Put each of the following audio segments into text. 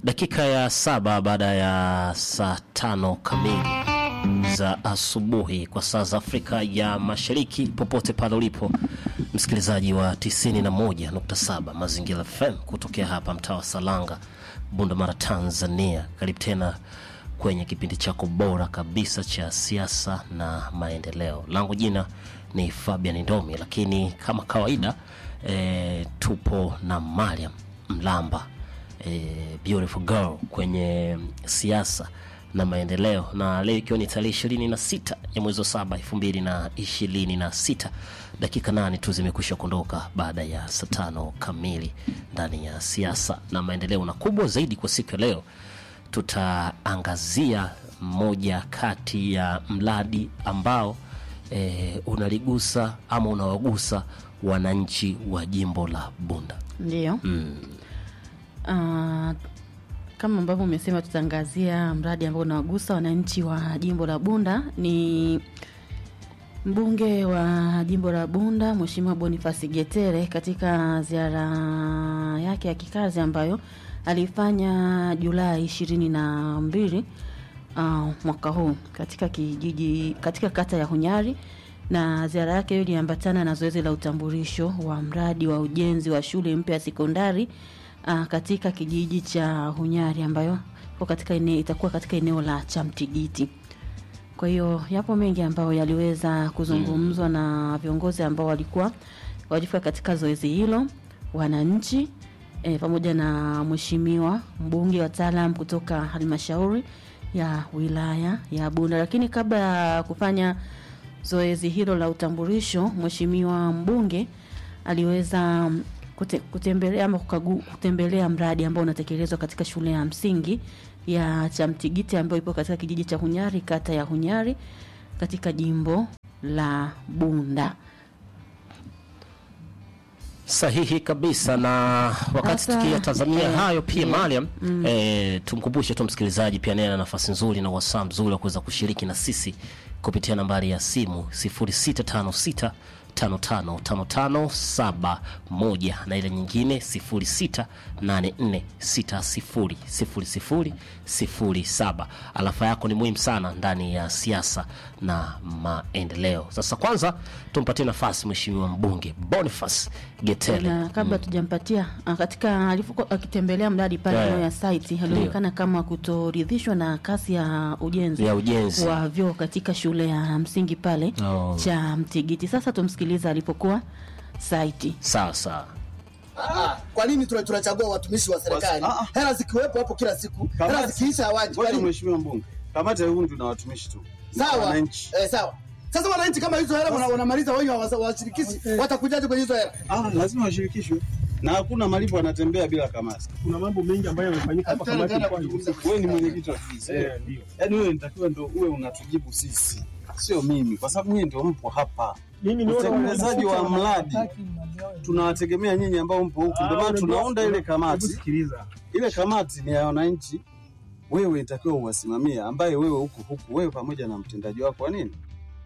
Dakika ya saba baada ya saa tano kamili za asubuhi kwa saa za Afrika ya Mashariki, popote pale ulipo msikilizaji wa 91.7 Mazingira FM kutokea hapa mtaa wa Salanga, Bundamara, Tanzania. Karibu tena kwenye kipindi chako bora kabisa cha siasa na maendeleo. Langu jina ni Fabian Ndomi, lakini kama kawaida e, tupo na Mariam Mlamba e, beautiful girl kwenye siasa na maendeleo, na leo ikiwa ni tarehe ishirini na sita ya mwezi wa saba elfu mbili na ishirini na sita dakika nane tu zimekwisha kuondoka baada ya saa tano kamili ndani ya siasa na maendeleo, na kubwa zaidi kwa siku ya leo tutaangazia moja kati ya mradi ambao e, unaligusa ama unawagusa wananchi wa jimbo la Bunda. Ndio. Ah, kama ambavyo umesema tutaangazia mradi ambao unawagusa wananchi wa jimbo la Bunda. Ni mbunge wa jimbo la Bunda Mheshimiwa Boniface Getere katika ziara yake ya kikazi ambayo alifanya Julai ishirini na mbili uh, mwaka huu katika kijiji katika kata ya Hunyari na ziara yake hiyo iliambatana na zoezi la utambulisho wa mradi wa ujenzi wa shule mpya ya sekondari uh, katika kijiji cha Hunyari ambayo iko katika ene, itakuwa katika eneo la Chamtigiti. Kwa hiyo yapo mengi ambayo yaliweza kuzungumzwa na viongozi ambao walikuwa walifika katika zoezi hilo, wananchi e, pamoja na mheshimiwa mbunge, wataalam kutoka halmashauri ya wilaya ya Bunda. Lakini kabla ya kufanya zoezi hilo la utambulisho, mheshimiwa mbunge aliweza kute, kutembelea ama kukagu, kutembelea mradi ambao unatekelezwa katika shule ya msingi ya Chamtigiti ambayo ipo katika kijiji cha Hunyari, kata ya Hunyari katika jimbo la Bunda. Sahihi kabisa. Na wakati Sasa, tukiyatazamia eh, hayo pia ndio. Mariam, eh, tumkumbushe tu msikilizaji pia naye ana nafasi nzuri na wasaa mzuri wa kuweza kushiriki na sisi kupitia nambari ya simu 0656 555571 na ile nyingine 0684600007. Alafa yako ni muhimu sana ndani ya siasa na maendeleo. Sasa kwanza tumpatie nafasi mheshimiwa mbunge Boniface Getere. na kabla tujampatia ah, katika alipokuwa akitembelea mradi pale Yeah. eneo ya site alionekana kama kutoridhishwa na kasi ya ujenzi ya ujenzi wa vyoo katika shule ya msingi pale Oh. cha Mtigiti. Sasa tumsikilize alipokuwa site. sawa sawa. Ah, kwa nini tuna- tunachagua watumishi wa serikali? Ah, ah. Hela zikiwepo hapo kila siku, hela Kamati. zikiisha hawaji. Kwa Ngoja nini? mheshimiwa mbunge, kamati ya hundi na watumishi tu Na Sawa, wananchi. eh, sawa. Sasa wananchi kama hizo hela wana- wanamaliza wenyewe hawa- washirikishi, watakujaje kwenye hizo hela? Ah, lazima washirikishwe na hakuna malipo yanatembea bila kamati. kuna mambo mengi ambayo yamefanyika hapa Tena- kamati tena ilikuwa kuzungumza. haihusiki. Wewe ni mwenyekiti wa ofisi, Eh, ndio. yaani wewe nitakiwa ndo uwe unatujibu sisi, sio mimi, kwa sababu nyinyi ndio mpo hapa. Mimi niona Utekelezaji wa wanafika mradi hawataki mambo yao. tunawategemea nyinyi ambao mpo huku, Ah, ndio maana unajua- tunaunda ile Hebu kamati. sikiliza. Ile kamati ni ya wananchi, wewe itakiwa uwasimamie, ambaye wewe huku huku, wewe pamoja na mtendaji wako wa nini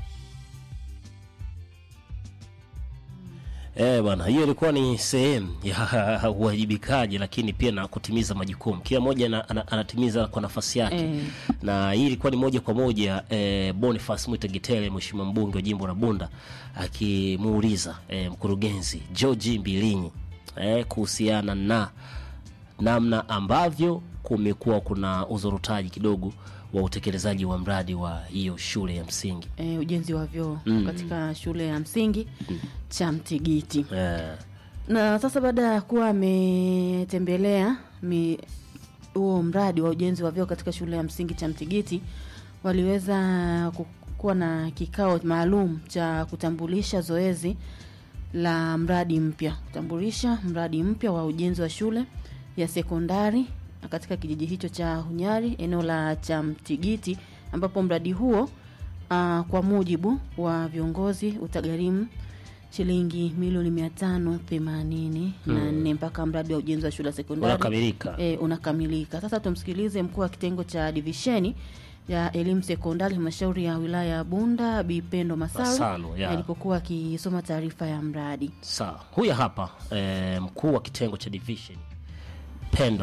Eh, bwana, hiyo ilikuwa ni sehemu ya uwajibikaji, lakini pia na kutimiza majukumu. Kila mmoja ana- ana- anatimiza kwa nafasi yake Eh. na hii ilikuwa ni moja kwa moja eh, Boniface Mwita Gitele, mheshimiwa mbunge wa jimbo la Bunda, akimuuliza eh, mkurugenzi George Mbilinyi eh, kuhusiana na namna ambavyo kumekuwa kuna uzorutaji kidogo wa utekelezaji wa mradi wa hiyo shule ya msingi E, ujenzi wa vyoo Mm. katika shule ya msingi cha Mtigiti. eh, Na sasa baada ya kuwa ametembelea mi- huo mradi wa ujenzi wa vyoo katika shule ya msingi cha Mtigiti, waliweza ku- kuwa na kikao maalum cha kutambulisha zoezi la mradi mpya, kutambulisha mradi mpya wa ujenzi wa shule ya sekondari katika kijiji hicho cha Hunyari, eneo la Chamtigiti, ambapo mradi huo uh, kwa mujibu wa viongozi utagharimu shilingi milioni mia tano themanini na nne mpaka mradi wa ujenzi wa shule ya sekondari unakamilika e, unakamilika. Sasa tumsikilize mkuu wa kitengo cha divisheni ya elimu sekondari halmashauri ya wilaya ya Bunda Bi Pendo Masaru Masaru, ya. alipokuwa akisoma taarifa ya mradi. Sawa, huyu hapa eh, mkuu wa kitengo cha division Pendo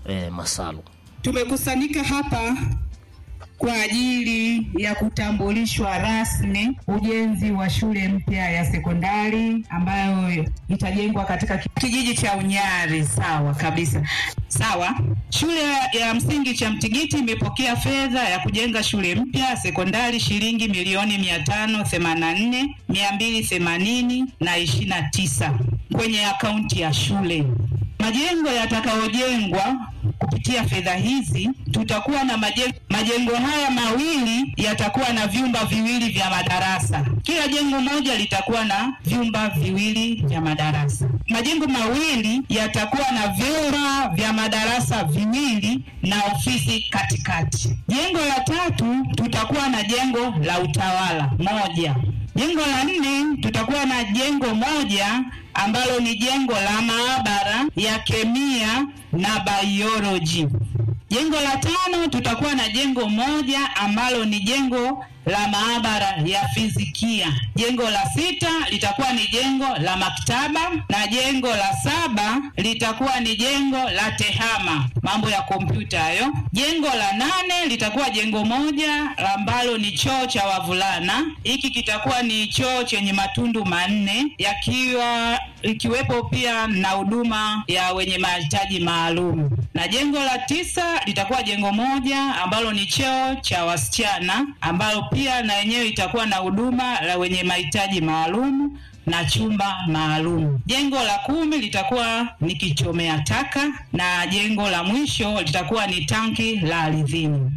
eh, Masalu. Tumekusanyika hapa kwa ajili ya kutambulishwa rasmi ujenzi wa shule mpya ya sekondari ambayo itajengwa katika kijiji cha Unyari. Sawa kabisa, sawa. Shule ya msingi cha Mtigiti imepokea fedha ya kujenga shule mpya ya sekondari shilingi milioni mia tano themanini na nne mia mbili themanini na ishirini na tisa kwenye akaunti ya shule. Majengo yatakayojengwa kupitia fedha hizi, tutakuwa na majengo, majengo haya mawili yatakuwa na vyumba viwili vya madarasa. Kila jengo moja litakuwa na vyumba viwili vya madarasa. Majengo mawili yatakuwa na vyumba vya madarasa viwili na ofisi katikati. Jengo la tatu tutakuwa na jengo la utawala moja. Jengo la nne tutakuwa na jengo moja ambalo ni jengo la maabara ya kemia na biology. Jengo la tano tutakuwa na jengo moja ambalo ni jengo la maabara ya fizikia. Jengo la sita litakuwa ni jengo la maktaba na jengo la saba litakuwa ni jengo la tehama, mambo ya kompyuta hayo. Jengo la nane litakuwa jengo moja ambalo ni choo cha wavulana. Hiki kitakuwa ni choo chenye matundu manne yakiwa ikiwepo pia na huduma ya wenye mahitaji maalum. Na jengo la tisa litakuwa jengo moja ambalo ni choo cha wasichana ambalo pia na yenyewe itakuwa na huduma la wenye mahitaji maalum na chumba maalum. Jengo la kumi litakuwa ni kichomea taka na jengo la mwisho litakuwa ni tanki la ardhini.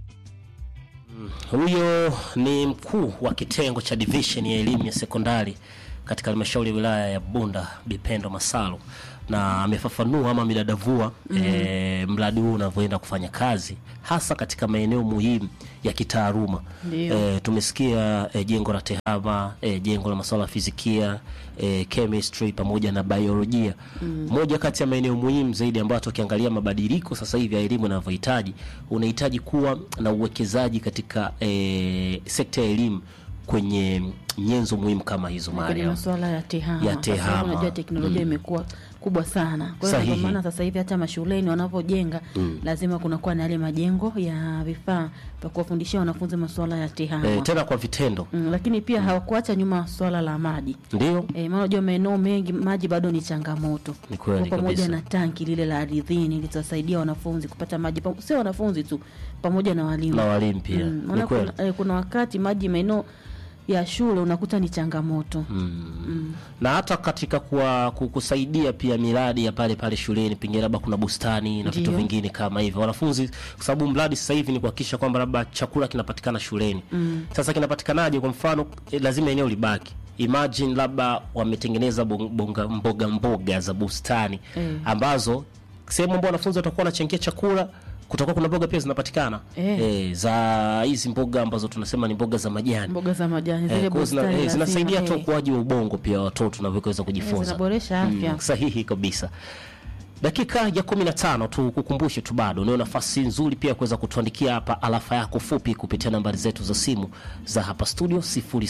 Huyo ni mkuu wa kitengo cha division ya elimu ya sekondari katika halmashauri ya wilaya ya Bunda, Bipendo Masalu, na amefafanua ama amedadavua mm eh, mradi huu unavyoenda kufanya kazi hasa katika maeneo muhimu ya kitaaluma. Ndio. Eh, tumesikia eh, jengo la tehama eh, jengo la masuala ya fizikia eh, chemistry pamoja na biolojia moja kati ya maeneo muhimu zaidi ambayo tukiangalia mabadiliko sasa hivi ya elimu yanavyohitaji unahitaji kuwa na uwekezaji katika eh, sekta ya elimu kwenye nyenzo muhimu kama hizo kwenye Mariam. masuala ya tehama. Ya Kwa sababu tehama. Unajua teknolojia imekuwa kubwa sana, kwa hiyo Sahihi. ndio maana sasa hivi hata mashuleni wanapojenga lazima kunakuwa na yale majengo ya vifaa vya kuwafundishia wanafunzi masuala ya tehama Eh, tena kwa vitendo mm, lakini pia hawakuacha nyuma swala la maji ndio E, maana unajua maeneo mengi maji bado ni changamoto, Ni kweli Kwa pamoja kabisa. na tanki lile la ardhini litasaidia wanafunzi kupata maji, pam- sio wanafunzi tu, pamoja na walimu na walimu pia Mm, ni maana kweli kuna, eh, kuna wakati maji maeneo ya shule unakuta ni changamoto na hata katika kuwa, ku- kusaidia pia miradi ya pale pale shuleni, pengine labda kuna bustani na vitu Ndio. vingine kama hivyo wanafunzi, kwa sababu mradi sasa hivi ni kuhakikisha kwamba labda chakula kinapatikana shuleni. Sasa kinapatikanaje? Kwa mfano eh, lazima eneo libaki. Imagine labda wametengeneza bong- bonga- mboga mboga za bustani Eh. ambazo sehemu ambao wanafunzi watakuwa wanachangia chakula kutakuwa kuna mboga pia zinapatikana Eh. eh, za hizi mboga ambazo tunasema ni mboga za majani mboga za majani Eh, zile kwa hiyo zina- bustani eh, lazima, zinasaidia hata eh, ukuaji wa ubongo pia wa watoto navyoweza eh, kujifunza zinaboresha afya Mm, sahihi kabisa dakika ya kumi na tano tu kukumbushe tu bado unayo nafasi nzuri pia kuweza kutuandikia hapa alafa yako fupi kupitia nambari zetu za simu za hapa studio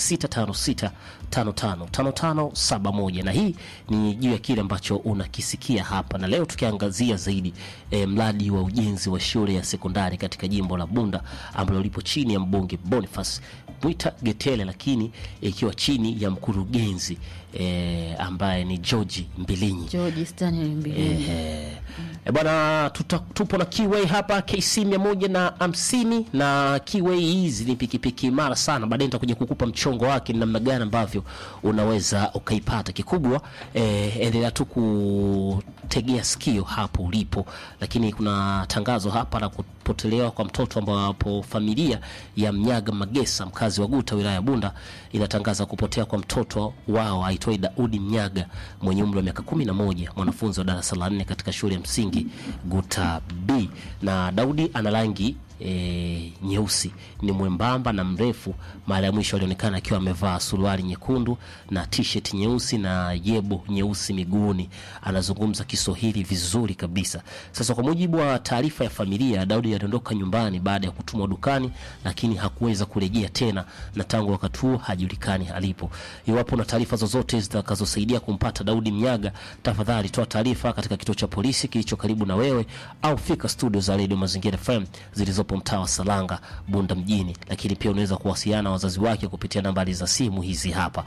0656555571 na hii ni juu ya kile ambacho unakisikia hapa na leo tukiangazia zaidi eh, mradi wa ujenzi wa shule ya sekondari katika jimbo la bunda ambalo lipo chini ya mbunge boniface mwita getele lakini ikiwa chini ya mkurugenzi eh, ambaye ni georgi mbilinyi George Stanley Mbilini. Eh, eh, bwana tuta, tupo na Kiway hapa KC mia moja na hamsini na Kiway hizi ni pikipiki imara sana. Baadaye nitakuja kukupa mchongo wake ni namna gani ambavyo unaweza ukaipata. Kikubwa eh, endelea tu kutegea sikio hapo ulipo, lakini kuna tangazo hapa la kupotelewa kwa mtoto ambapo familia ya Mnyaga Magesa mkazi wa Guta wilaya ya Bunda inatangaza kupotea kwa mtoto wao aitwaye Daudi Mnyaga mwenye umri wa miaka kumi na moja mwanafunzi wa darasa la nne katika shule ya msingi Guta B na Daudi ana rangi e, nyeusi ni mwembamba na mrefu mara ya mwisho alionekana akiwa amevaa suruali nyekundu na t-shirt nyeusi na yebo nyeusi miguuni anazungumza kiswahili vizuri kabisa sasa kwa mujibu wa taarifa ya familia daudi aliondoka nyumbani baada ya kutumwa dukani lakini hakuweza kurejea tena na tangu wakati huo hajulikani alipo iwapo na taarifa zozote zitakazosaidia kumpata daudi mnyaga tafadhali toa taarifa katika kituo cha polisi kilicho karibu na wewe au fika studio za redio mazingira fm zilizopo mtaa wa salanga bunda mjini lakini pia unaweza kuwasiliana na wazazi wake kupitia nambari za simu hizi hapa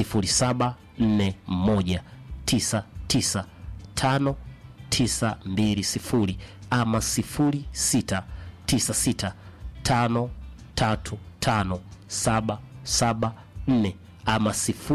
0741995920 ama 0696535774 ama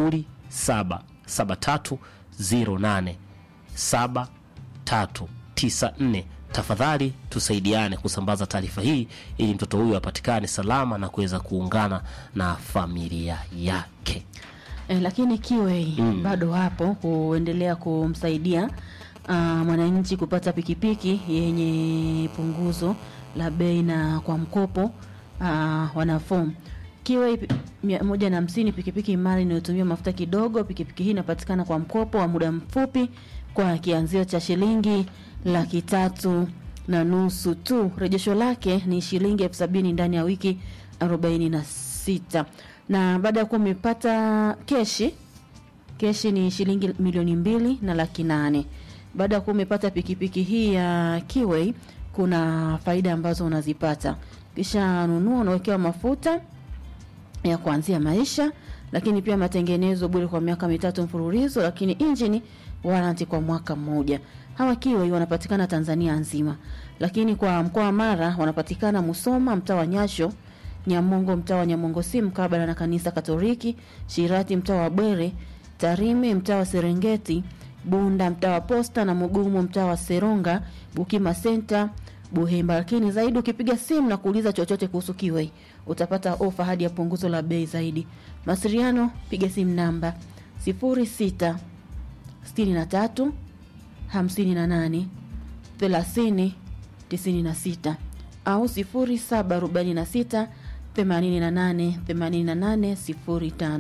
0773087394 tafadhali tusaidiane kusambaza taarifa hii ili mtoto huyu apatikane salama na kuweza kuungana na familia yake E, lakini kiwe Mm. bado hapo kuendelea kumsaidia uh, mwananchi kupata pikipiki yenye punguzo la bei na kwa mkopo uh, wanafom kiwe pi- mia moja na hamsini pikipiki imara inayotumia mafuta kidogo pikipiki hii inapatikana kwa mkopo wa muda mfupi kwa kianzio cha shilingi laki tatu na nusu tu rejesho lake ni shilingi elfu sabini ndani ya wiki arobaini na sita na baada ya kuwa umepata keshi keshi ni shilingi milioni mbili na laki nane baada ya kuwa umepata pikipiki hii ya Kiway kuna faida ambazo unazipata kisha nunua unawekewa mafuta ya kuanzia maisha lakini pia matengenezo bure kwa miaka mitatu mfululizo lakini injini warranty kwa mwaka mmoja hawa Kiway wanapatikana Tanzania nzima lakini kwa mkoa wa Mara wanapatikana Musoma mtaa wa Nyasho Nyamongo mtaa wa Nyamongo si mkabala na kanisa Katoliki, Shirati mtaa wa Bwere, Tarime mtaa wa Serengeti, Bunda mtaa wa Posta na Mugumu mtaa wa Seronga, Bukima Center, Buhemba. Lakini zaidi ukipiga simu na kuuliza chochote kuhusu Kiway utapata ofa hadi ya punguzo la bei zaidi. Masiliano, piga simu namba 06 63 58 30 96 au 0746 88 88 05